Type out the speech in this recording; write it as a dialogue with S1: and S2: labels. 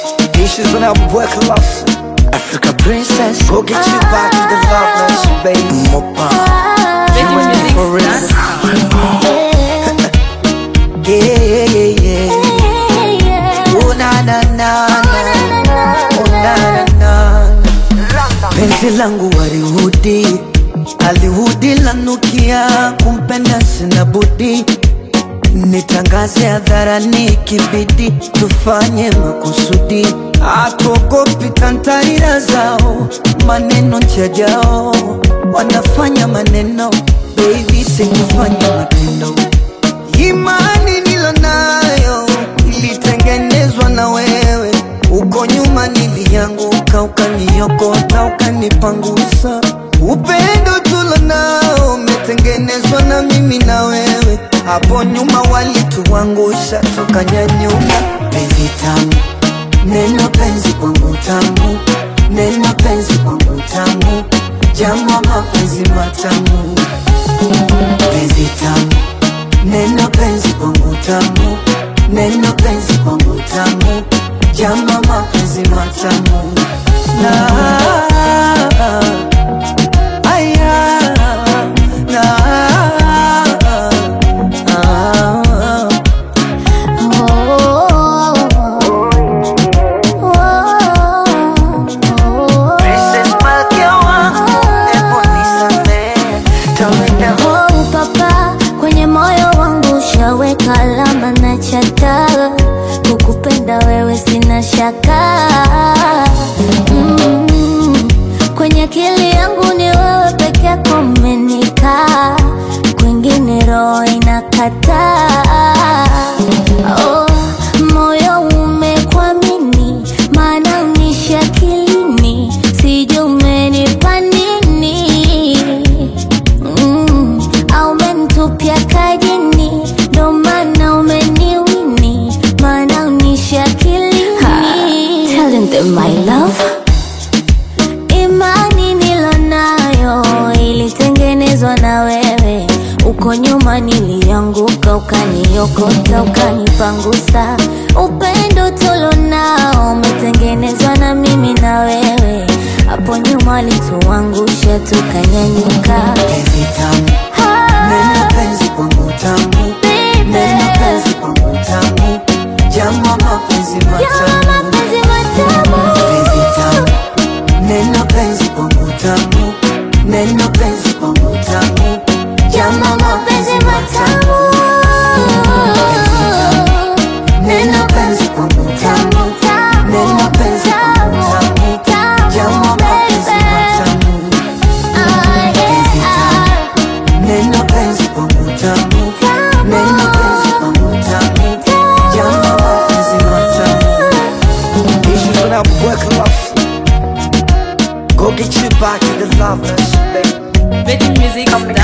S1: Issues when I work lost. Africa princess, go get you back to the loveless, baby. Mopa, you and me for real. Yeah, yeah, yeah. Oh na na na na, oh na na na. Penzi langu warihudi, alihudi lanukia, kumpenda sina budi nitangaze hadharani, kibidi tufanye makusudi, atuogopi tantarira zao, maneno njajao, wanafanya maneno, baby sikufanya matendo. Imani nilonayo ilitengenezwa na wewe, uko nyuma nilianguka, ukaniokota, ukanipangusa. Upendo tulonao umetengenezwa na mimi na wewe, hapo nyuma walituangusha, tukanyanyuka. Penzi tamu, neno penzi kwangu tamu, neno penzi kwangu tamu, jama mapenzi matamu, penzi tamu Neno penzi kwangu tamu, neno penzi kwangu tamu, jama mapenzi matamu na aya na ah, Princess Malkia wangu, hebu nisamehe, tawenda
S2: Oh, papa, kwenye moyo wangu ushaweka alama na chata, kukupenda wewe sina shaka mm, kwenye akili yangu ni wewe peke yako umenikaa, kwingine roho inakataa. Oh, moyo umekwamini, maana unishi akilini, sijui umenipa nini Mm, au umenitupia kajini, ndo maana umeniwini, maana unishi akilini. Telling them my love Imani nilonayo ilitengenezwa na wewe, uko nyuma nilianguka, ukaniokota, ukanipangusa. Upendo tulonao umetengenezwa na mimi na wewe, hapo nyuma walituangusha, tukanyanyuka.
S1: penzi tamu, neno penzi kwangu tamu, neno penzi kwangu tamu, jama mapenzi matamu
S2: mapenzi matamu.
S1: penzi tamu, neno penzi kwangu tamu, neno penzi kwangu tamu, jama mapenzi matamu neno penzi kwangu tamu, neno penzi kwangu tamu, jama mapenzi matamu penzi tamu, neno penzi kwangu tamu, neno penzi kwangu tamu, jama mapenzi matamu Issues when I work lost. Go get you back to the loveless, baby.
S3: VeggieMusics.com